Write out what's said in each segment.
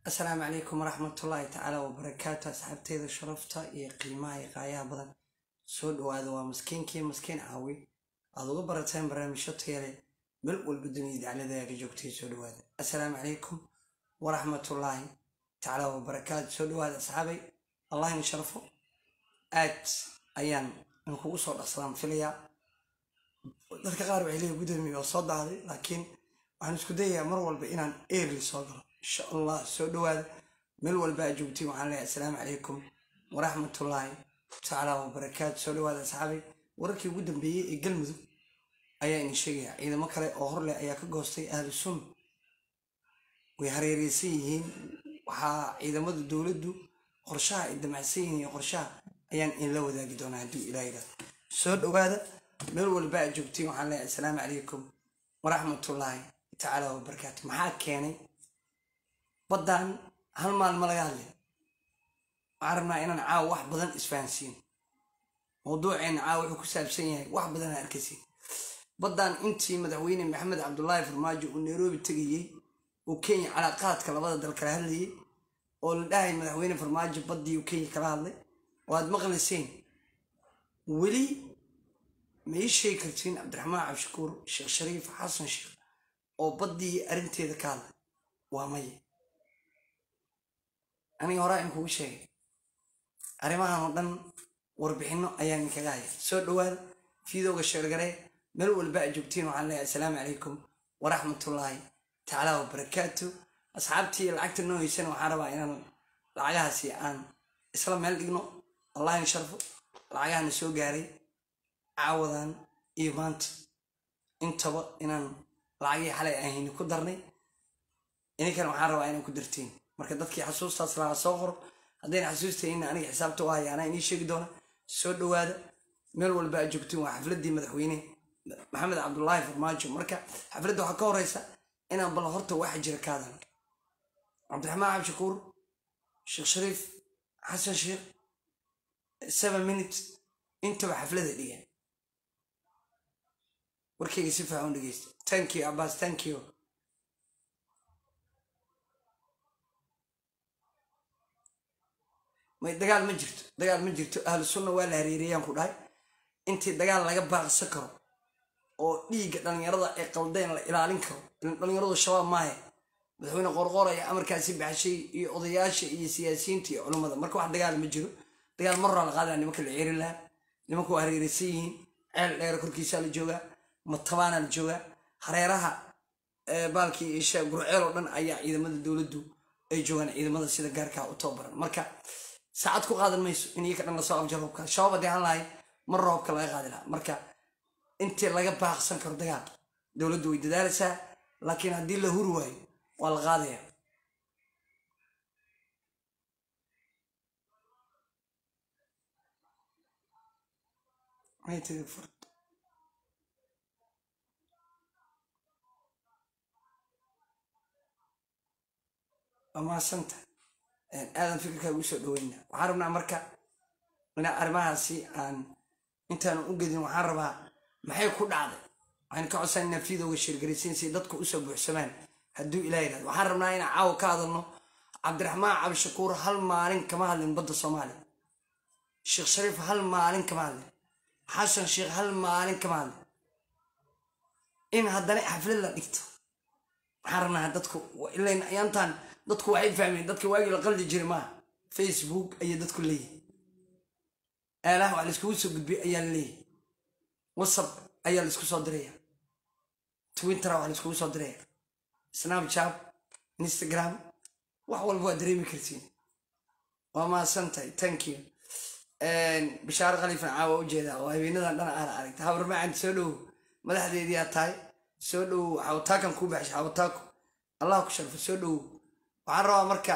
asalaamu calaykum waraxmatullaahi tacaala wabarakaatu asxaabteeda sharafta iyo qiimaha iyo qaayaha badan soo dhawaada waa maskiinkii maskiin caawi aad uga barateen barnaamijyo tayale meel walba dunida dacladaaga joogtay soo dhawaada assalaamu calaykum waraxmatullaahi tacaala wabarakaatu soo dhawaada asxaabay allah in sharfo aad ayaan inkugu soo dhaqsadaan filayaa dadka qaar waxay leeyihin gudoomiye oo soo dahday laakiin waxaan isku dayayaa mar walba inaan eerli soo galo insha allah soo dhawaada meel walba aad joogtiin waxaan leeyahay assalaamu calaykum waraxmatullaahi tacaala wabarakaatu soo dhawaada asxaabay wararkii ugu dambeeyey ee galmudug ayaa idin sheegaya ciidamo kale oo horleh ayaa ka goostay ahlu sunna way hareereysan yihiin waxaa ciidamada dowladdu qorshaha ay damacsan yihiin iyo qorshaha ayaan inla wadaagi doonaa hadduu ilaa yidhahdo soo dhawaada meel walba aad joogtiin waxaan leeyahay assalaamu calaykum waraxmatullaahi tacaala wabarakaatu maxaa keenay baddan hal maalma laga hadlay waxaan rabnaa inaan caawa wax badan isfahansiin mawduuceena caawa wuxuu ku saabsan yahay wax badan aan arkaysiin baddan intii madaxweyne maxamed cabdulaahi farmaajo uu nairobi tegayey uu kenya calaaqaadka labada dal kala hadlayay oo la dhahay madaxweyne farmaajo baddii uu kenya kala hadlay oo aad maqlayseen weli ma ii sheegi kartiin cabdiraxmaan cabshakuur sheekh shariif xasan sheekh oo baddii arrinteeda ka hadlay waa maya aniga horaa in kugu sheegay arrimahan oo dhan warbixinno ayaan idinkaga haya soo dhawaada fiidooga sheergaree meel walba aad joogtiin waxaan leeyahay assalaamu calaykum waraxmatullaahi tacaala wabarakaatu asxaabtii lacagta noo heysana waxaan rabaa inaan lacagahaasi aan isla meel dhigno allah in sharfo lacagahana soo gaaray caawadan iyo maanta intaba inaan lacagihii xalay ahayni ku darnay ininkan waxaan rabaa inaan ku dartiin marka dadkii xasuustaas lahaa soo qoro haddayna xasuustayna aniga xisaabta u haya anaa inii sheegi doona soo dhawaada meel walba aad joogtiin waa xafladdii madaxweyne maxamed cabdulaahi farmaajo marka xafladda waxaa ka horeysa inaan bal horta waxa jira ka hadalno cabdiraxmaan cabshakuur sheekh shariif xasan sheekh seven minutes intaba xaflada dhigan warkayga si faahan dhegeysta thank you abbas thank you may dagaal ma jirto dagaal ma jirto ahlu sunna waa la hareeriyaan ku dhahay intii dagaal laga baaqsan karo oo dhiigga dhallinyarada ee qaldeen la ilaalin karo dhallinyaradu shabaab maahe madaxweyne qorqoor ayaa amarkaasi baxshay iyo odayaasha iyo siyaasiyiinta iyo culummada marka wax dagaal ma jiro dagaal maraa la qaadaya nimanka la ceerin lahaa nimanka waa hareereysan yihiin ceel dheere korkiisaa la joogaa matabaana la joogaa hareeraha baalkii isha gurceel oo dhan ayaa ciidamada dowladdu ay joogaan ciidamada sida gaarkaa u tababaran marka saacad ku qaadan mayso in iyaka dhan lasoo abjaro hubka shabaab haddii aan lahay mar roobka laga qaadi lahaa marka intii laga baaqsan karo dagaal dowladdu way dadaalaysaa laakiin haddii la huri waayo waa la qaadaya waa maasanta aadan fikirkaa ugu soo dhaweyna waxaan rabnaa marka inaa arrimahaasi aan intaanu u gedin waxaan rabaa maxay ku dhacday waxaan ka codsananaa fiidooga shirgaraysiin si dadku usoo buuxsamaan hadduu ilaa yidhahdo waxaan rabnaa inaan caawa ka hadalno cabdiraxmaan cabdishakuur hal maalin kama hadlin badda soomaaliya sheekh shariif hal maalin kama hadlin xasan sheekh hal maalin kama hadlin in haddana xaflad la dhigto waxaan rabnaa dadku ilayn ayaantaan dadku waxay fahmeen dadka waagii la qaldi jiray maaha facebook ayay dadku leeyihin aalaha wax laiskugu soo gudbiyay ayaa la leeyahay whatsapp ayaa laisku soo diraya twitter wax laiskugu soo diraya snapchat instagram wax walba waa dareemi kartiin waa mahadsantahay thank you bishaaro khaliifan caawa ujeedaa oo habeenadan dhan aan aragta habarmacad soo dhow madaxdeedii aad tahay soo dhow xawataakan kuu baxshay xawataako allah ku sharfo soo dhow waxaan rabaa marka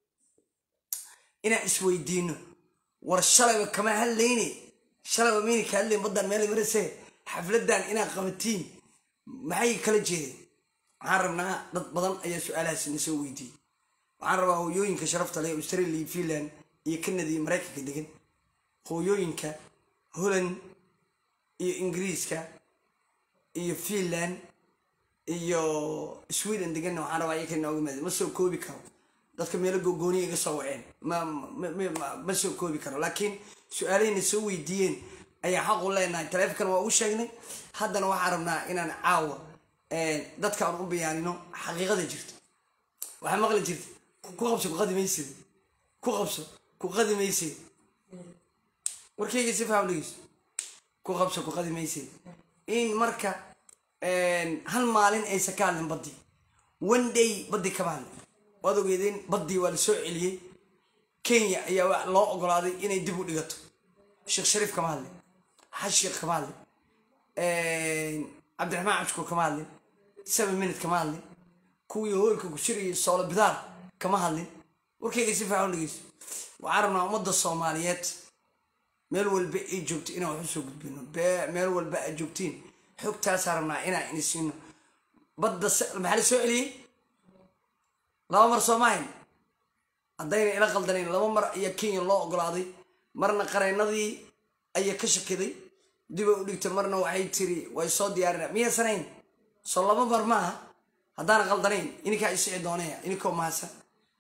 inaan isweydiino war shalayba kama hadlayne shalayba mayna ka hadlayn baddan meel marase xafladdan inaad qabatiin maxay kala jeedeen waxaan rabnaa dad badan ayaa su-aalahaas na soo weydiiyey waxaan rabaa hooyooyinka sharafta leh australia finland iyo canada iyo maraykanka degan hooyooyinka holland iyo ingiriiska iyo finland iyo sweden deganna waxaan rabaa iyaka inooga maada ma soo koobi karo dadka meelo gogooniya iga soo waceen ma ma- ma- ma- ma soo koobi karo laakiin su-aalahayna soo weydiiyeen ayaa xaq u leenahay taleefonkana waa u sheegnay haddana waxaan rabnaa inaan caawa dadka aan u bayaanino xaqiiqada jirta waxaa maqli jirta ku qabso ku qadi maysid ku qabso ku qadi maysid warkayga si faham dhegeyso ku qabso ku qadi maysid in marka hal maalin aysan ka hadlin baddi one day baddi kama hadlin waad ogeedeen baddii waa la soo celiyey kenya ayaa wa- loo ogolaaday inay dib u dhigato sheekh shariif kama hadlin xashiiq kama hadlin cabdiraxmaan cashkur kama hadlin seven minute kama hadlin kuwii hoolka ku shirayay soolo bidaar kama hadlin warkayga si fiican u dhegeyso waxaan rabnaa ummadda soomaaliyeed meel walba ay joogto inaan wax usoo gudbino Be- meel walba aad joogtiin xogtaasaan rabnaa inaan ini siino badda se- maxaa la soo celiyey laba mar soo maahayn haddayna ila qaldanayn laba mar ayaa kenya loo ogolaaday marna qareennadii ayaa ka shakiday diba u dhigtay marna waxay tiri way soo diyaarina miyaysanayn soo laba mar maaha haddaana qaldanayn ininkaa isici doonaya ininkoo mahadsan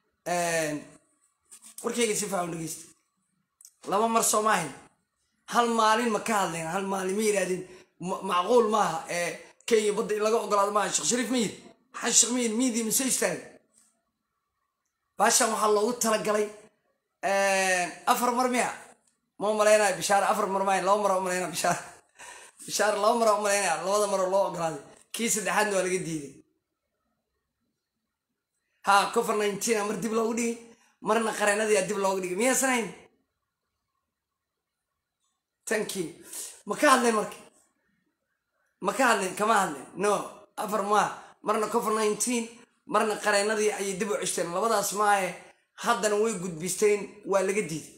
warkayga si faacan dhegeysta laba mar soo maahayn hal maalin ma ka hadleen hal maalin ma yidhahdeen ma- macquul maaha ee kenya badda in laga ogolaado maaha sheekh shariif ma yidhi xaj sheekh ma yidhi miyidii ma soo istaagay baashan waxaa loogu talagalay afar mar miya ma umalaynaya bishaar afar mar maayn laba mar umalaynaya bishaar bishaar laba mar umalaynaya labada maroo loo ogolaaday kii saddexaadna waa laga diiday ha cover nineteen mar dib loogu dhigay marna qareenadii dib loogu dhigay miyaasanayn thank you ma ka hadleen marka ma ka hadleen kama hadleen no afar maa marna cover nineteen marna qareenadii ayay dib u ceshteen labadaas maahe haddana way gudbisteen waa laga diiday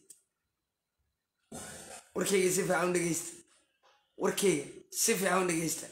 warkeyga si fiican u dhegeysta warkeyga si fiican u dhegeysta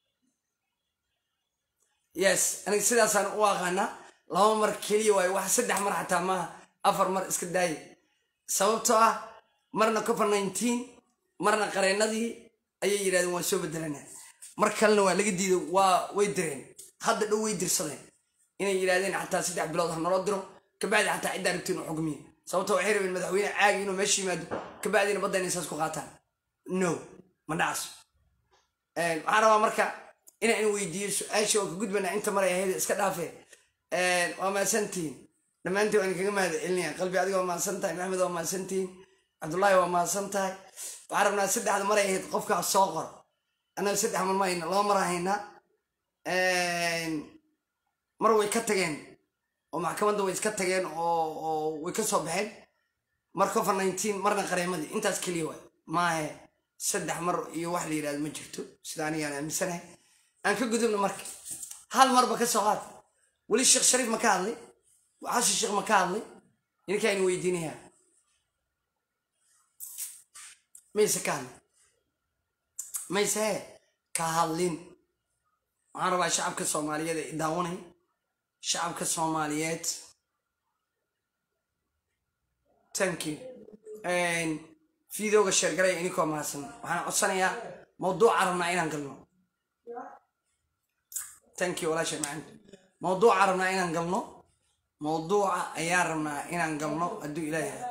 yes aniga sidaasaan u aqaanaa laba mar keliya waayo wax saddex mar xataa maaha afar mar iska daaya sababtoo ah marna cover nineteen marna qareenadii ayay yidhahdeen waan soo bedelanaa mar kalena waa laga diiday waa way direen hadda dhow way dirsadeen inay yidhahdeen xataa saddex bilood ha naloo diro kabacdi xataa ciddaa rabtiin u xugmiya sababtoo waxay rabeen madaxweyne caagi inuu meesha yimaado kabacdina badda inay saas ku qaataan no ma dhacso waxaan rabaa marka inaan weydiiyo su-aasha oo ka gudbana inta maray ahayd iska dhaafe waa mahadsantihiin dhammaantiin waan kaga mahad celinaya qalbi adiga waa mahadsan tahay maxamed waa mahadsantihiin cabdullaahi waa mahadsan tahay waxaan rabnaa saddexda maray ahayd qofkaa soo qor annaga saddex mar ma hayna laba mar haynaa mar way ka tageen oo maxkamadda way iska tageen oo oo way ka soo baxeen mar cover nineteen marna qareemadii intaas keliya waay maahe saddex mar iyo wax la yidhahdo ma jirto sida anigaan aaminsanahay aan ka gudubno marka hal marba ka soo qaad weli sheekh shariif ma ka hadlay xasan sheekh ma ka hadlay ninkaan weydiinayaa mayse ka hadlin mayse he ka hadlin waxaan rabaa shacabka soomaaliyeed ee daawanay shacabka soomaaliyeed thank you fiidooga sheergalaya ininkoo mahadsan waxaan codsanayaa mawduuca rabnaa inaan galno thank you walaasha macaan mawduuca rabnaa inaan galno mawduuca ayaan rabnaa inaan galno hadduu ilaahay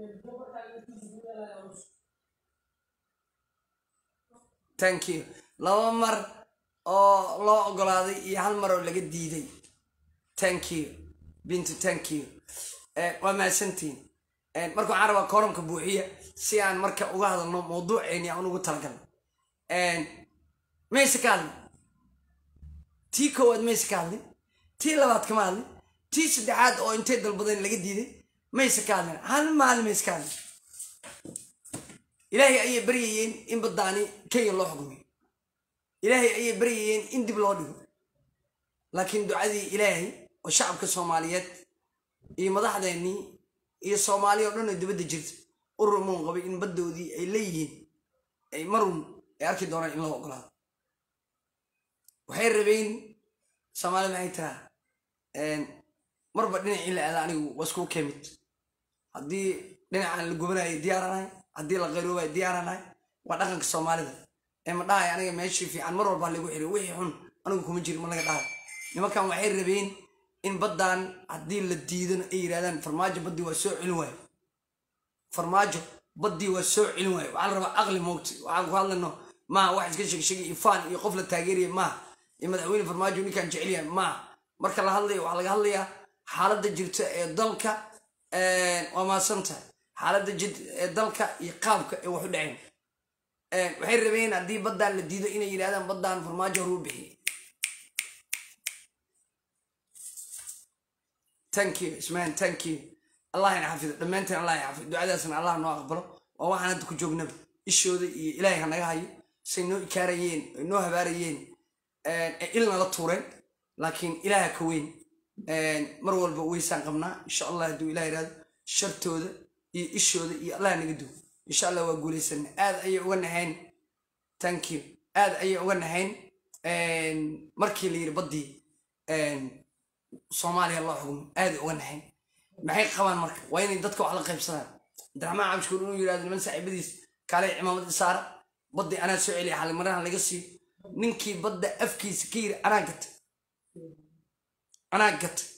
thank you laba mar oo loo ogolaaday iyo hal mar oo laga diiday thank you bintu thank you waa mahadsantihiin marka waxaan rabaa kooramka buuxiya si aan marka uga hadalno mawduuceeni aan ugu talagalno mayse ka hadlin tii koowaad mayse ka hadlin tii labaad kama hadlin tii saddexaad oo intay dalbadeen laga diiday mayse ka hadlin hal maalin mayse ka hadlin ilaahay ayay baryayeen in baddaani kenya loo xukmiyo ilaahay ayay baryayeen in dib loo dhigo laakiin ducadii ilaahay oo shacabka soomaaliyeed iyo madaxdeennii iyo soomaaliya o dhan oo dibadda jirta u rumoon qabay in baddoodii ay leeyihiin ay marun ay arki doonaan in loo ogolaado waxay rabeen soomaalida maxay tiraa marba dhinacii la aada anigu waa iskuu kemid haddii dhinacaan la gubanayo diyaaranahay haddii la qayroobayo diyaaranahay waa dhaqanka soomaalida ee ma dhahay aniga meeshii fiican mar walbaa lagu xiriy wixii xun anigu kuma jiri ma laga dhahay nimankan waxay rabeen in baddan haddii la diidana ay yidhahdaan farmaajo baddii waa soo celin waayo farmaajo baddii waa soo celin waayo waxaa la rabaa aqli moogta waxaan ku hadlayno maaha wax iska sheegsheegay ifaan iyo qof la taageeraya maaha iyo madaxweyne farmaajo ninkaan jecel yahay maaha marka la hadlayo waxaa laga hadlayaa xaaladda jirta ee dalka waa mahadsan tahay xaaladda jirta ee dalka iyo qaabka ee wax u dhaceen waxay rabeen haddii baddaan la diido inay yidhahdaan baddaan farmaajo horuu bixiyay thank you ismaan thank you allah ina xafido dhammaanteen allah ina xafido ducadaasna allah noo aqbalo waa waxaan hadda ku joognaba ishooda iyo ilaahay ha naga hayo say noo ikaarayeen ay noo habaarayeen ee ilna la tuureen laakiin ilaaha ka weyn mar walba weysaan qabnaa insha allah hadduu ilah yidhahdo shartooda iyo ishooda iyo allah naga duw insha allah waa guulaysana aad ayay uga nahayn thank you aad ayay uga nahayn markii la yidhi baddii soomaaliya loo xugmo aaday uga nahayn maxay qabaan marka waa inay dadka wax la qaybsadaan abdiraxmaan cabshuur inuu yidhahdo niman saaxiibadiis kaalay cimaamad isaara baddii anaa soo celiya xalimarahan laga siiyo ninkii badda afkiisa ka yiri anaa gatay anaa gatay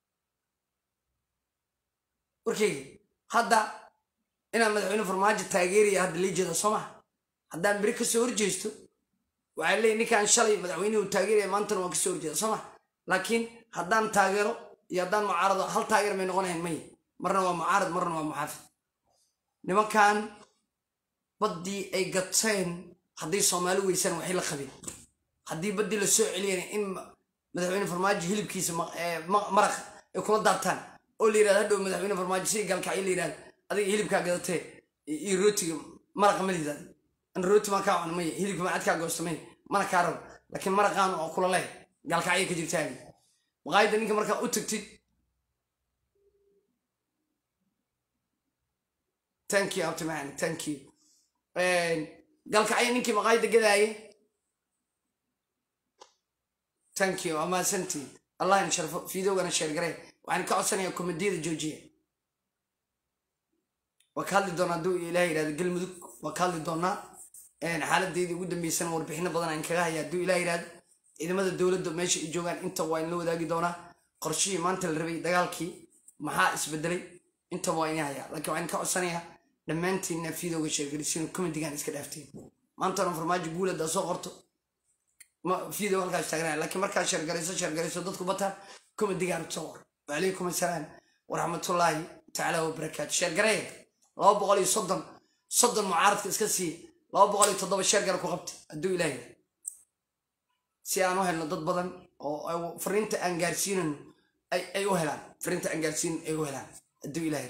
warkeyga hadda inaan madaxweyne farmaajo taageeraya hadda lii jeeda soo maha haddaan beri kasoo horjeesto waxaa leeyahy ninkaan shalay madaxweynihi uu taageeraya maantana waan kasoo horjeeda soo maha laakiin haddaan taageero iyo haddaan mucaarado hal taageer may noqonahayn maya marna waa mucaarad marna waa muxaafid nimankan baddii ay gateen haddii soomaali weysaan waxay la qabeen haddii baddii la soo celiyana in madaxweyne farmaajo hilibkiisa maraqa ay kula daartaan oo la yirahdo hadhow madaxweyne farmaajo sidii gaalkacyo la yirahdo adiga hilibkaa gadatee iyo rootiga maraqa ma lidaad an rooti maan kaa cuna maya hilibka macad kaa goosta maya mana kaa rabo laakiin maraqaan oo kula leh gaalkacyo ka jirtaagi maqaayadda ninka markaa u tagtid thank you abtimaani thank you galkacyo ninkii maqaayadda gadaaye thank you waa mahadsantiin allah in sharfo fiidowgana sheergaree waxaan ka codsanayaa komadiyada joojiya waa ka hadli doonaa hadduu ilaah yidhahdo galmudug waa ka hadli doonaa xaaladeydii ugu dambeysana warbixino badan aan kaga haya hadduu ilaah yidhahdo ciidamada dowladda meesha ay joogaan inta waa inla wadaagi doonaa qorshihii maanta la rabay dagaalkii maxaa isbedelay intaba waa inay hayaa laakiin waxaan ka codsanayaa dhammaantiinna fiidowga sheergarisiin komedigan iska dhaafteen maantana farmaajo guul haddaa soo qorto fiidow halkaas taagnaa laakiin markaa sheergarayso sheergarayso dadku bataan komedigan soo qor wacalaykum assalaam waraxmatullaahi tacaala wabarakaatu sheergaraya laba boqol iyo soddon soddon mucaaradka iska siiya laba boqol iyo toddoba sheergara ku qabta hadduu ilaahay si aan u helno dad badan oo fariinta aan gaarsiinano ay u helaan fariinta aan gaarsiinin ay u helaan hadduu ilaahay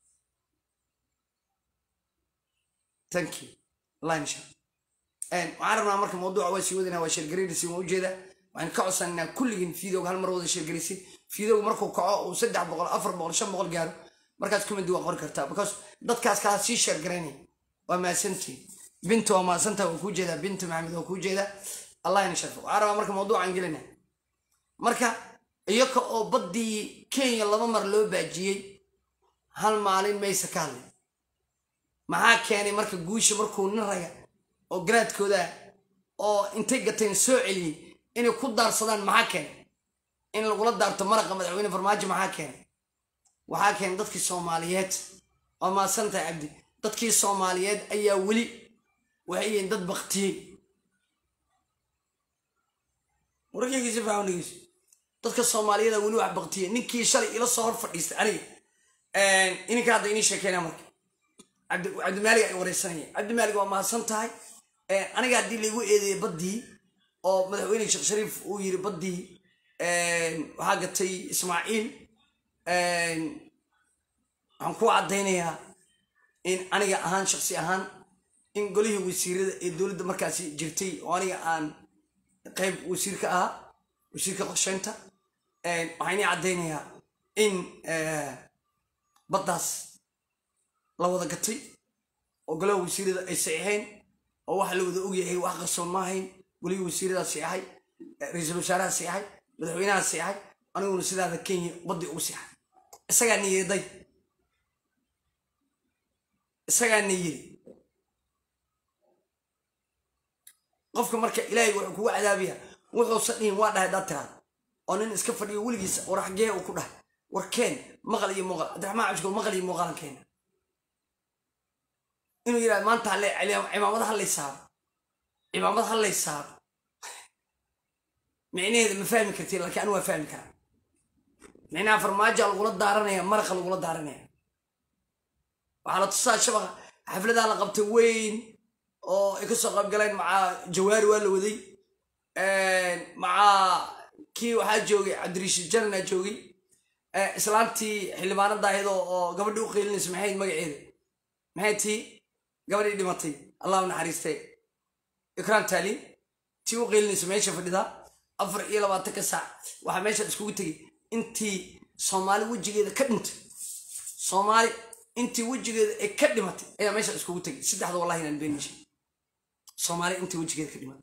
thank you allah insha waxaan rabnaa marka mawduuca waa sii wadana waa sheergaraysi waan ujeedaa waxaan ka codsananaa kulligiin fiidowga hal mar wada sheergaraysi fiidowga markuu kaco uu saddex boqol afar boqol shan boqol gaaro markaas kumidi waa qori kartaa because dadkaas kaa sii sheergaraynaya waa mahadsantii binta waa mahadsantaa waa kuu jeedaa binta maxamed waa kuu jeedaa allah ina sharfo waxaan rabaa marka mawduucaan gelina marka iyaka oo baddii kenya laba mar loo baajiyey hal maalin maysa ka hadlin maxaa keenay marka guusha markuu nin raga oo garaadkooda oo intay gateen soo celiyey inay ku daarsadaan maxaa keenay in lagula daarto maraqa madaxweyne farmaajo maxaa keenay waxaa keenay dadkii soomaaliyeed waa mahadsantahay cabdi dadkii soomaaliyeed ayaa weli waxay yihiin dad baktiyey warkeygiisi faawnigiisu dadka soomaaliyada weli wax baktiyey ninkii shalay ila soo hor fadhiistay aniga ininka hadda inii sheekeynaa marka cabdimaalig ay wareysanaya cabdimaalig waa mahadsan tahay aniga haddii laigu eedeeyey baddii oo madaxweyne sheekh shariif uu yiri baddii waxaa gatay ismaaciil waxaan ku caddaynayaa in aniga ahaan shaksi ahaan in golihii wasiirada ee dowladda markaasi jirtay oo aniga aan qayb wasiir ka ahaa wasiirka qorsheynta waxaan inii caddaynayaa in baddaas la wada gatay oo golaha wasiirada ay saxiixeen oo waxa la wada ogyahay wax qarsoon ma ahayn golihii wasiiradaa saxeexay ra-iisul wasaaraha saxeexay madaxweynaha saxeexay aniguna sidaada kenya baddii ugu saxay isagaa ni yeeday isagaa ni yiri qofka marka ilaahay wuxuu kugu cadaabaya wuxuusan dhihin waa dhahay haddaad tiraada oo nin iska fadhiyo weligiisa war xaggee uu ku dhahay war keen maqal iyo muuqaal cabdiraxmaan cabshikool maqal iyo muuqaalan keena inuu yidhahdo maanta halle cimaamada hallay saaro cimaamad hallay saaro micnaheeda ma fahmi kartiin laakiin anu waa fahmi karaa micnaha farmaajoa lagula daaranaya maraqa lagula daaranaya waxaa la tusaa shabaqa xafladaa la qabtay weyn oo ay kasoo qaybgaleen macaa jawaari waa la waday macaa kii waxaa joogay cabdirashiid janana joogay islaantii xildhibaanada ahayd oo gabadhii u qeylinaysa maxayd magaceeda maxay tii gabadhii dhimatay allahu naxariistay ikraan taaliin tii u qeylinaysa meesha fadhida afar iyo labaatanka saac waxaa meesha iskugu tegay intii soomaali wejigeeda ka dhintay soomaali intii wejigeeda ay ka dhimatay ayaa meesha iskugu tegay saddexda wallahi inaan beenishay soomaali intii wejigeeda ka dhimatay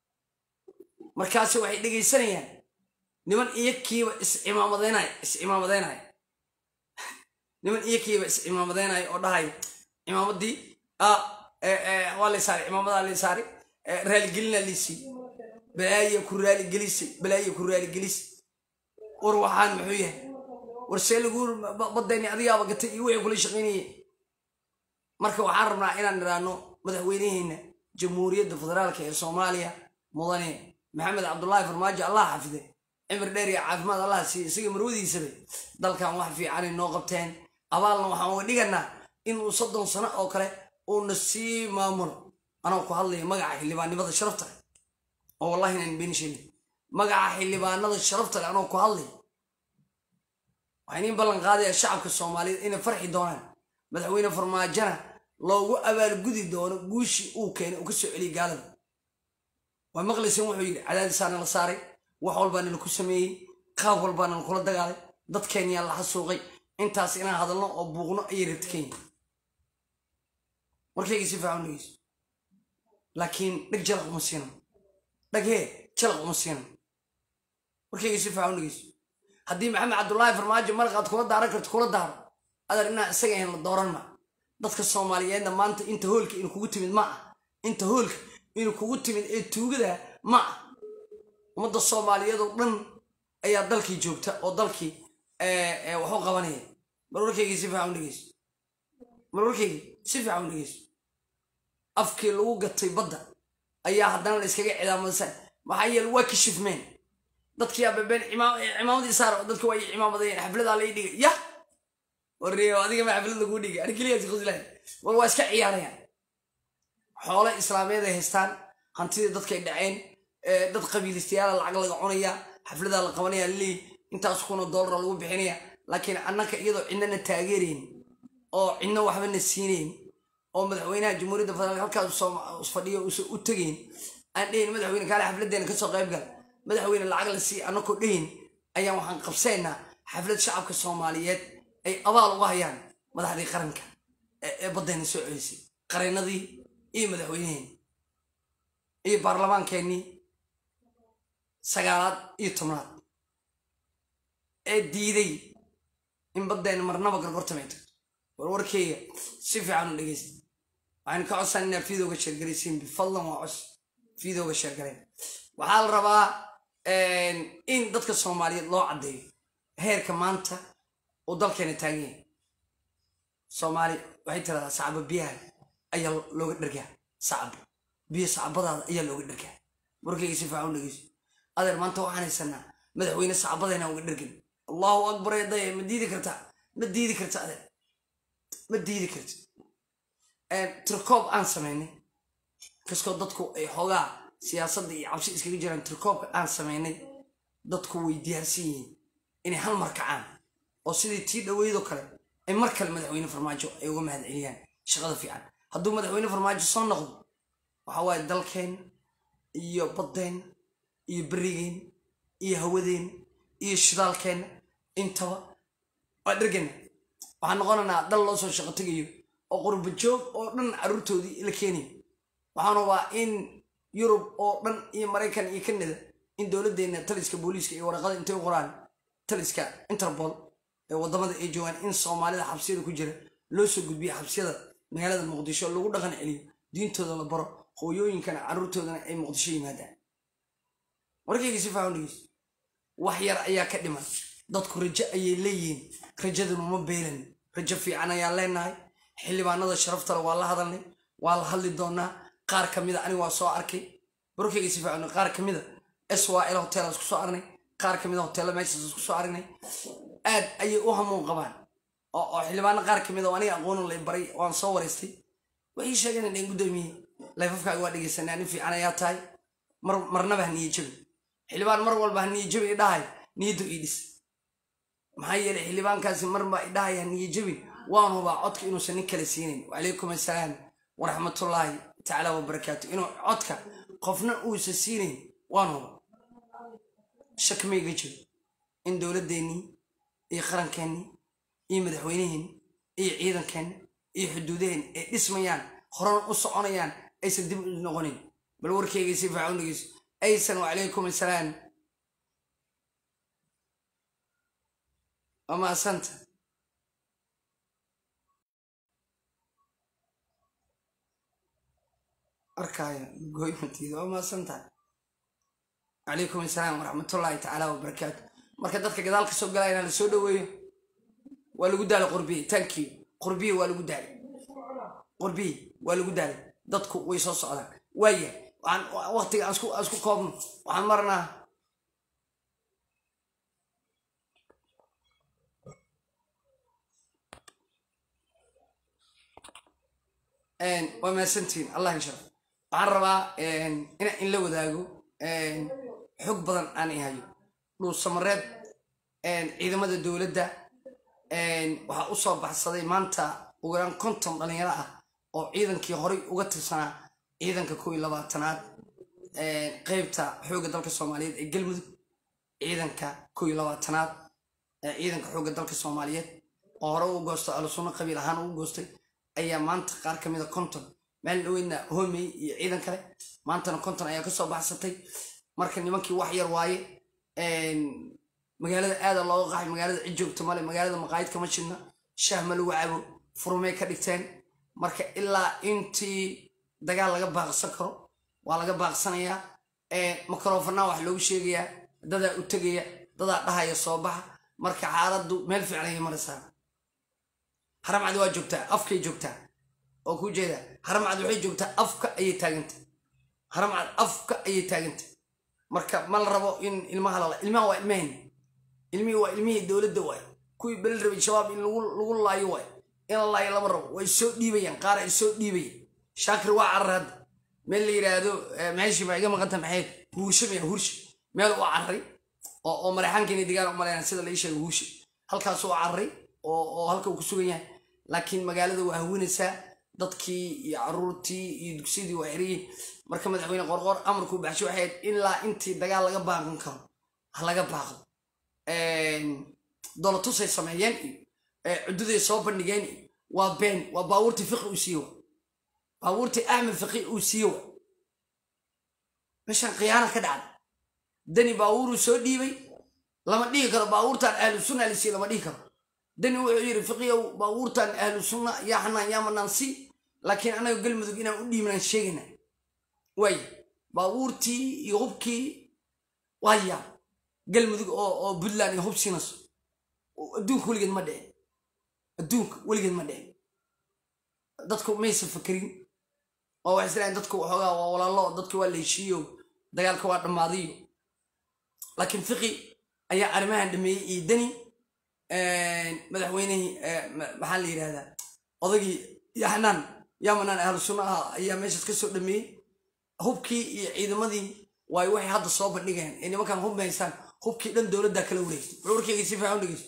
markaase waxay dhegaysanayaan niman iyo kiiba iscimaamadeynay iscimaamadeynaya niman iyo kiiba iscimaamadeynaya oo dhahaya cimaamadii waa lay saaray cimaamadaa lay saaray raaligelinaa liisii balaaya ku raaligelisay balaaya ku raaligelisay war waxaan muxuu yahay war see lagu badayni adigaaba gatay iyo wixii kula shaqaynayay marka waxaan rabnaa inaan nidhaahno madaxweyneheenna jamhuuriyadda federaalka ee soomaaliya mudane maxamed cabdullaahi farmaajo allah xafide cimri dheer iyo caafimaad allah siiya isaga marwadiisaba dalkan wax fiicanay noo qabteen abaalna waxaan uga dhiganaa inuu soddon sano oo kale uuna sii maamulo anoo ku hadlaya magaca xildhibaannimada sharafta leh oo wallahi inaan been sheegin magaca xildhibaanada sharafta leh anoo ku hadlaya waxaan iin ballan qaadaya shacabka soomaaliyeed inay farxi doonaan madaxweyne farmaajona loogu abaalgudi doono guushii uu keenay uu ka soo celiyay gaalada waa maqlaysan wuxuu yidhi cadaadisaana la saaray wax walbaana laku sameeyey qaab walbaana lakula dagaalay dadkeenyaa la xasuuqay intaas inaan hadalno oo buuqno ayay rabta kenya warkayga si fiican dhegeyso laakiin dheg jalaq uma siinan dheg hee jalaq uma siinan warkayga si fiican dhegeyso haddii maxamed cabdullaahi farmaajo maraqaad kula daaran karto kula daaro adar inaan isaga ahayn la dooran ma dadka soomaaliyeedna maanta inta hoolka inu kugu timid ma ah inta hoolka inu kugu timid ee tuugada ma ah ummadda soomaaliyeed oo dhan ayaa dalkii joogta oo dalkii wax u qabanaya mar warkaygii si fiican u dhegeyso mar warkaygii si fiican u dhegeyso afkii lagu gatay badda ayaa haddana la iskaga cidaamasa maxaa yeele waa kashifmeen dadkii ababeen cimaamadii saar dadki waa cimaamadayen xafladaa lay dhigay ya warriyo adiga ma xaflad laguu dhigay ani keliyaasi quslahay war waa iska ciyaarayaan xoole islaameed ay haystaan hantidii dadkay dhaceen dad qabiilistayaala lacag laga cunaya xafladaa la qabanaya lii intaas kuna doolara lagu bixinaya laakiin annaka iyadoo cidnana taageerayn oo cidna waxbana siinayn oo madaxweynaha jamhuuriyadda federaalk halkaas fadhiyo uusan u tegayn aan dhehin madaxweyne kaale xafladeena kasoo qayb gal madaxweyne lacag la sii annakoo dhehin ayaan waxaan qabsaynaa xaflad shacabka soomaaliyeed ay abaal uga hayaan madaxdii qaranka ee baddayna soo celisay qareennadii iyo madaxweyneheen iyo baarlamaankeenii sagaalaad iyo tobnaad ee diiday in baddayna marnaba gargortamay tagto warwarkeyga si fiican u dhegeysta waxaan ka codsan inaa fiidooga sheergaraysiin bifadlan waa cos fiidooga sheergarayn waxaa la rabaa in dadka soomaaliyeed loo caddeeyo heerka maanta uu dalkeena taagan yahay soomaali waxay tiradaa sacabo biyaha ayaa looga dhergaa sacabo biyo sacabadaada ayaa looga dhergaa warkayga si fiican u dhegeyso adeer maanta waxaan haysanaa madaxweyne sacabadeena uga dhergan allahu akbar eedaya ma diidi kartaa ma diidi karta adeer ma diidi karta tirkoob aan samaynay kaskoo dadku ay xoogaa siyaasadda iyo cabsi iskaga jiraan tirkoobka aan samaynay dadku way diyaarsan yihiin inay hal mar kacaan oo sidii tii dhaweydoo kale ay mar kale madaxweyne farmaajo ay uga mahad celiyaan shaqada fiican hadduu madaxweyne farmaajo soo noqdo waxa waaye dalkeen iyo baddeen iyo berigeen iyo hawadeen iyo shidaalkeenna intaba waa dhergana waxaan noqonaynaa dal loo soo shaqo tegayo oo qurba joog oo dhan carruurtoodii la keenayo waxaan rabaa in yurub oo dhan iyo maraykan iyo kanada in dowladdeena taliska booliiska iyo waraqada intay u qoraan taliska interpol ee waddamada ay joogaan in soomaalida xabsiyada ku jira loo soo gudbiyo xabsiyada magaalada muqdisho lagu dhaqan celiyo diintooda la baro hooyooyinkana carruurtoodana ay muqdisho yimaadaan warkayga si faahan dhegeyso wax yar ayaa ka dhiman dadku rajo ayay leeyihiin rajaduna ma beelan rajo fiican ayaan leenahay xildhibaanada sharaftale waa la hadalnay waa la hadli doonaa qaar ka mida aniga waa soo arkay barkeyga si fiican qaar ka mida syl hotel isku soo aragnay qaar ka mida hoteella meeshaas isku soo aragnay aad ayay u hamuun qabaan oo xildhibaano qaar ka mida oo aniga aqoonu lay baray waan soo wareystay waxay sheegeen inay guddoomiye layfafkaaga waa dhegeysanaa nin fiican ayaa tahay marnaba ha niye jabin xildhibaan mar walba ha niye jabi idhahay niyaddu ii dhis maxaa yeelay xildhibaankaasi marba idhahay ha niye jabin waan hubaa codka inuusan nin kale siinayn wacalaykum assalaam waraxmatullaahi tacaala wabarakaatu inuu codka qofna uusa siinayn waan huba shak mayga jiro in dowladdeennii iyo qarankeenii iyo madaxweyneheenni iyo ciidankeenni iyo xuduudaheenni ay dhismayaan horena u soconayaan aysan dib u noqonin bal warkeyga si fiican u dhegeyso aysan wacalaykum assalaam waa maasanta arkaayo gooymatiida waa maasantahay calaykum assalaam waraxmatullaahi tacaala wabarakaatu marka dadka gadaal ka soo galaya inaan la soo dhaweeyo waa lagu daalay qurbiye tankiyo qurbiye waa lagu daalay qurbiye waa lagu daalay dadku way soo socdaan waaya waxaan waqtiga aan isku koobno waxaan marnaa waa mahadsantihiin allah insharaf waxaan rabaa inaan in la wadaago xog badan aan ihayo dhuusamareed ciidamada dowladda waxaa u soo baxsaday maanta ugu yaraan konton dhalinyaro ah oo ciidankii horay uga tirsanaa ciidanka kow iyo labaatanaad qeybta xoogga dalka soomaaliyeed ee galmudug ciidanka kow iyo labaatanaad ciidanka xoogga dalka soomaaliyeed oo hore u goosto alusunno qabiil ahaan ugu goostay ayaa maanta qaar ka mida konton maalin dhaweydna homey iyo ciidan kale maantana konton ayaa kasoo baxsatay marka nimankii wax yar waaye magaalada aada looga qaxay magaalada cid joogta male magaalada maqaayid kama jidna shaah ma lagu cabo furmay ka dhigteen marka ilaa intii dagaal laga baaqsan karo waa laga baaqsanayaa microfonaa wax loogu sheegayaa dadaa u tegaya dadaa dhahaya soo baxa marka xaaladdu meel fiican ayay maraysaa haramcadi waa joogtaa afkay joogtaa oo ku jeeda haramcad waxay joogtaa afka ayay taaganta haramcad afka ayay taaganta marka ma la rabo in ilmaha lala ilmaha waa ilmahayni ilmihii waa ilmihii dowladda waay kuwii belel rabay shabaab in lagu laayo waay in la laayo lama rabo way soo dhiibayaan qaar ay soo dhiibayaan shaakir waa carar hadda meel la yidhaahdo meeshii baa iga maqanta maxayd huurshe maya huurshe meel u carray oo marexaankiina digaan u maleynaa sida la ii sheegay huurshe halkaas u carray oo halka uu ku sugan yahay laakiin magaalada waa hawinaysaa dadkii iyo caruurtii iyo dugsiyadii waa xiriyiin marka madaxweyne qorqor amarkuu baxshay waxay ahayd ilaa intii dagaal laga baaqan karo ha laga baaqdo dolatusay sameeyeen iyo cududay soo bandhigeen iyo waa been waa baabuurtii fiqi uu siiye wa baabuurtii axmed fiqi uu siiye wa meeshaan khiyaana ka dhacda dani baabuuruu soo dhiibay lama dhihi karo baabuurtaan ahlu sunna la siiye lama dhihi karo dani wuxuu yidhi fiqiyow baabuurtaan ahlu sunna yaa xanaan yaa manaan si laakiin anaga galmudug inaan u dhiibnaan sheegayna waay baabuurtii iyo hubkii waaya galmudug oo puntland iyo hub siinayso adduunka weligeed ma dhicin adduunka weligeed ma dhicin dadku maysa fakerin oo waxay isleeyiin dadku waxoogaa waa walaalo dadki waa la heshiiyo dagaalka waa dhammaadiyo laakiin fiqi ayaa arrimahan dhameeyey iyo dani madaxweynihii maxaa la yidhahdaa odagii yaxnaan yamanaan ahlu sunna ah ayaa meeshaas ka soo dhameeyey hubkii iyo ciidamadii waay waxay hadda soo bandhigayaan ee nimankan hub mahaysaan hubkii dhan dowladdaa kala wareegtay bal warkeyga si fiican u dhegeyso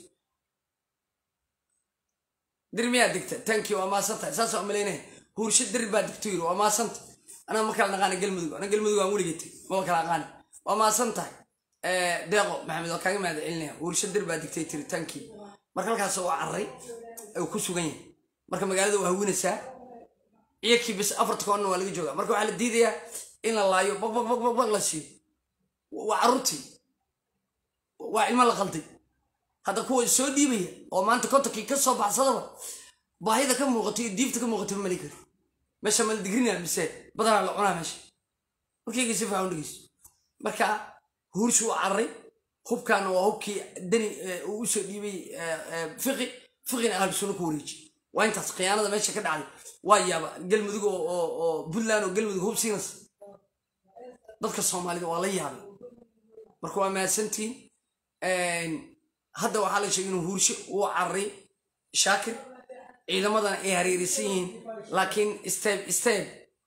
dir miyaa degta tankii waa maasantahay saas waa malaynaya huursho dir baa degto yiri waa maasanta anaa ma kala naqaana galmudug ana galmudug aan weligeetay maba kala aqaani waa maasan tahay deeqo maxamed waa kaaga mahad celinaya huursho dir baa degtay tiri tankii marka halkaas waa carray uu ku sugan yahay marka magaalada waa hawinaysaa ciyakii bis afarta koonna waa laga joogaa marka waxaa la diidayaa in la laayo baq baq baq baq baq la siiyo waa carruurtii waa ilmo la qalday hadda kuwa soo dhiibaya oo maanta kontonkii ka soo baxsadaba baahida ka muuqato iyo diifta ka muuqato ma mali kari meesha mala digrinaa mise badanaa la cunaa meesha markayga si fiican u dhegeyso marka huurshu waa carray hubkaana waa hubkii deni uu usoo dhiibay fiqi fiqina ahlu sunno ku wareeji waa intaas khiyaanada meesha ka dhacday waa yaaba galmudug oo puntland oo galmudug hub siinas dadka soomaalida waa la yaabay marka waa mahadsantiin hadda waxaa la sheegay inuu huursho uu cararay shaakir ciidamadana ay hareerisan yihiin laakiin steb steb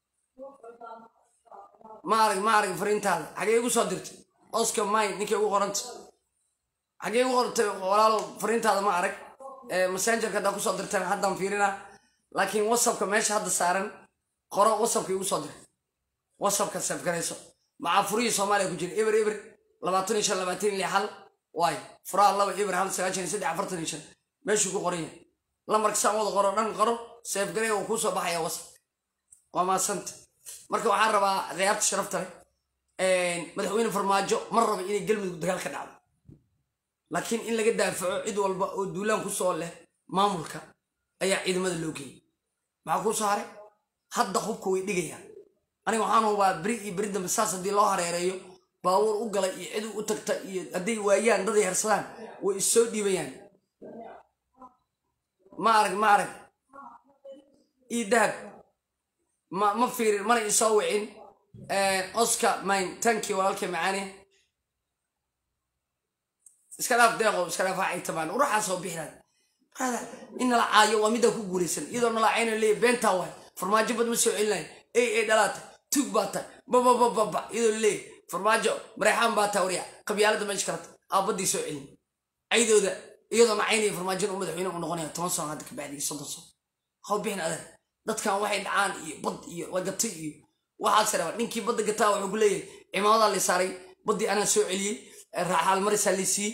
ma arag ma arag fariintaada xagee igu soo dirtay oscar mine ninkay ugu qoranta xagee igu qorantay walaalo fariintaada ma arag messengerka haddaa kusoo dirtan haddaan fiirinaa laakiin whatsappka meesha hadda saaran qoro whatsappka igu soo diray whatsappka safgarayso maxaa furihii soomaaliya ku jira eber eber labaatan iyo shan labaatan iyo lix hal waay furaha laba eber hal sagaashan iyo saddex afartan iyo shan meeshuu ku qoran yahay lambarka saan wada qoro dhan qoro safgaray uu kuu soo baxaya whatsapp waa maasanta marka waxaan rabaa khiyaarta sharafta leh madaxweyne farmaajo ma raba inay galmudug dagaal ka dhacdo laakiin in laga daafaco cid walba oo duulaan ku soo leh maamulka ayaa ciidamada loo geeyay maxaa kuu soo haray hadda hubka way dhigayaan aniga waxaan hubaa beri iyo beri dambe saas haddii loo hareereeyo baabuur u gala iyo cid u tagta iyo hadday waayaan daday harsadaan way issoo dhiibayaan ma arag ma arag io dahab ma ma fiirin mana isoo wicin oscar mine tanki walaalkay macaani iska dhaaf deeqo iska dhaaf waxay tamaan uraxaa soo bixinaan brada in nala caayo waa midaan ku guulaysan iyadoo nala cayna leeya beentaa waay farmaajo bad ma soo celinayo ey ey dhalaata tuug baa tahay bababababa iyadoo leeya farmaajo mareexaan baa tahay warya qabyaalada meesha karata aabaddii soo celin caydooda iyadoo nacaynaya farmaajona u madaxweyne u noqonaya toban sano hadda kabacdi soddon sano haw bixin adeer dadkan waxay dhacaan iyo bad iyo lagatay iyo waxaas raba ninkii badda gataa wuxuu ku leeyahay cimaamadaa la saaray baddii anaa soo celiyey raaxaal marisaa la siiyey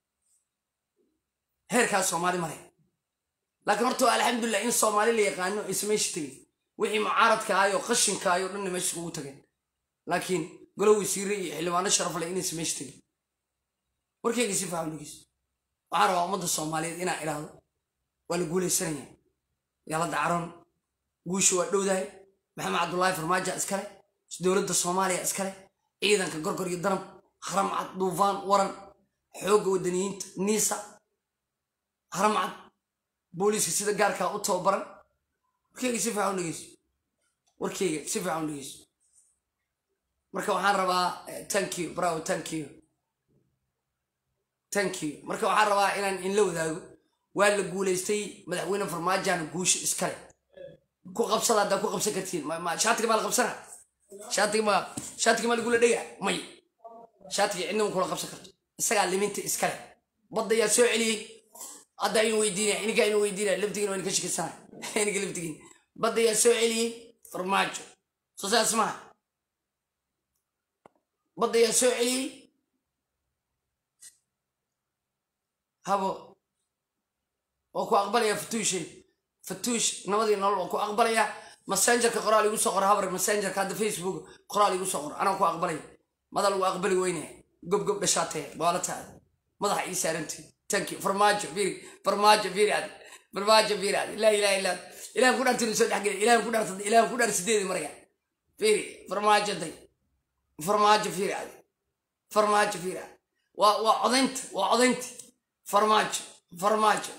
heerkaas soomaali maray laakiin horta waa alxamdulilah in soomaali la yaqaano aysa meesha tegin wixii mucaaradka ahayo qashinka ayo dhanna meesha kugu tageen laakiin golo wasiire iyo xildhibaano sharaf leh inaysa meesha tegin warkeyga si fahamligiis waxaan rabaa ummadda soomaaliyeed inaa idhaahdo waa la guulaysanaya yala dacaroon guusha waa dhowdahay maxamed cabdullaahi farmaajo iskale dowladda soomaaliya iskale ciidanka gorgor iyo danab haramcad duufaan waran xoogga wadaniyiinta niisa haramcad booliiska sida gaarkaa u tababaran warkeyga si fiican u dhegeyso warkeyga si fiican u dhegeyso marka waxaan rabaa thank you bravo thank you thank you marka waxaan rabaa inaan inla wadaago waa la guulaystay madaxweyne farmaajana guusha iskale ku qabsada haddaa ku qabsan kartiin shaatiga maa la qabsana shaatiga ma shaatiga maa lagula dhega may shaatiga cidnama kula qabsan karto isagaa liminta iskale badda ayaa soo celiyey hadda aynu weydiinaya ininka aynu weydiinaya laftigiina waan ka shikisana ininka laftigiina badda ayaa soo celiyey farmaajo soo saas maha badda ayaa soo celiyey habo waa ku aqbalaya fatuushay fatuush nabadii nolol waa ku aqbalaya messengerka qoraal igu soo qor habar messengerka hadda facebook qoraal igu soo qor anaa ku aqbalaya mada lagu aqbali weynaya gobgob dhashaatee baalataada madaxa ii saarantay tanki farmaajo firi farmaajo firi adi farmaajo firi adi laa ilaha illa ilahan ku dhaartay soo dhexgeli ilahan ku dhaartay ilahan ku dhaar sideedi maraya firi farmaajo day farmaajo firi adi farmaajo firi adi waa waa codaynta waa codaynta farmaajo farmaajo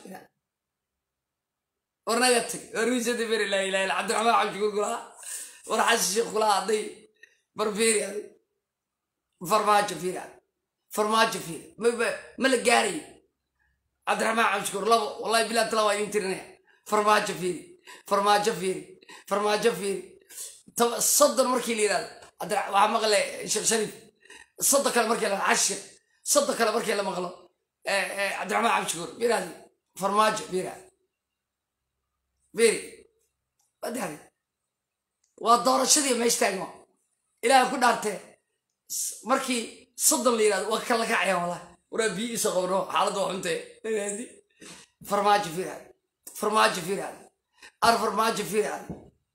warnaga tag warwiisada firi laa ilaha illa cabdiraxmaan cabdikuur kulaha war xasan sheekh kulaha hadday bar firi adi farmaajo firi adi farmaajo firi ma la gaarayo cabdiraxmaan cabdishukuur labo wallahi bilaa tala waa idin tirinaya farmaajo fiiri farmaajo fiiri farmaajo fiiri soddon markii la yidhahdo waxaa maqle sheekh shariif soddon kale markii la cashir soddon kale markii la maqlo cabdiraxmaan cabdishukuur fiiraadi farmaajo fiira fiiri wadaari waa doorashadii meesha taagma ilaaha ku dhaartee markii soddon la yidhahdo waa kala kacayaan wallahi waraa biyo iso qabno xaaladda waa xuntee farmaajo fiiraadi farmaajo fiiraadi ar farmaajo fiiraadi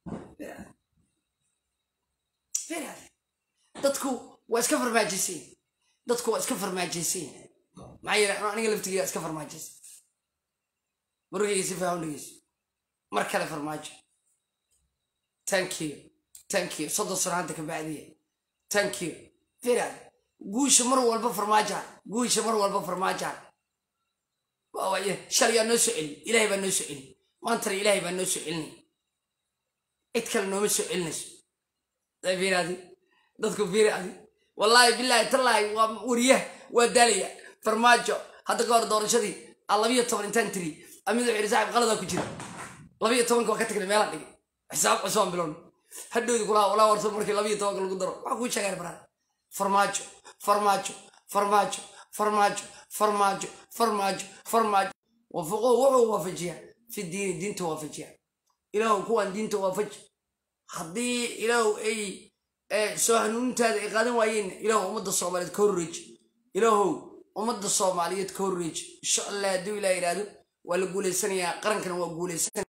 fiiraadi dadku waa iska farmaajaysan dadku waa iska farmaajaysan maxaa yeele aniga laftigeeda iska farmaajaysan markayga si faahan dhegeyso mar kale farmaajo thank you thank you soddon sano hadda ka bacdiya thank you fiiraadi guusha mar walba farmaajaan guusha mar walba farmaajaan waawaye shalayaa noo soo celi ilaahay baa noo soo celi maantana ilaahay baa noo soo celinay cid kale nooma soo celinayso fiiradi dadku fiiradi wallaahi bilaahi tallaahi waa wariyaha waa daalaya farmaajo hadda ka hor doorashadii a labiyo toban intaan tiri amid wuxuu yidhi saaxib qaladaa ku jira labiyo tobanka waa ka tagnay meelaan dhigay xisaab cusubaan bilown hadhowdi kulaa walaa warsan markii labiyo tobanka lagu daro waxaa kuu sheegaan baraa farmaajo farmaajo farmaajo farmaajo farmaajo farmaajo farmaajo wafuqo wuxuu waafajiyaa fi diini diinta waafajiya ilaahu kuwaan diinta waafaji haddii ilaahu ay soo hanuunintaada ay qaadan waayeen ilaahu ummadda soomaaliyeed ka horreeji ilaahow ummadda soomaaliyeed ka horreeji insha allah hadduu ilaah yidhaahdo waa la guuleysanayaa qarankana waa guuleysanaya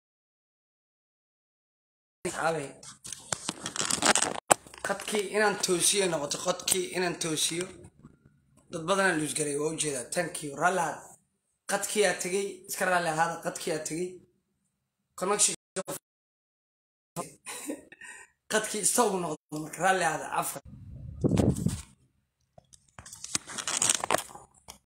qadkii inaan toosiyo noqoto qodkii inaan toosiyo dad badanaan luusgaray waa ujeedaa tankiyo raalli ahaada qadkiyaa tegey iska raalli ahaada qadkiyaa tegey connection qadkii istagu noqdo marka raalli ahaada cafka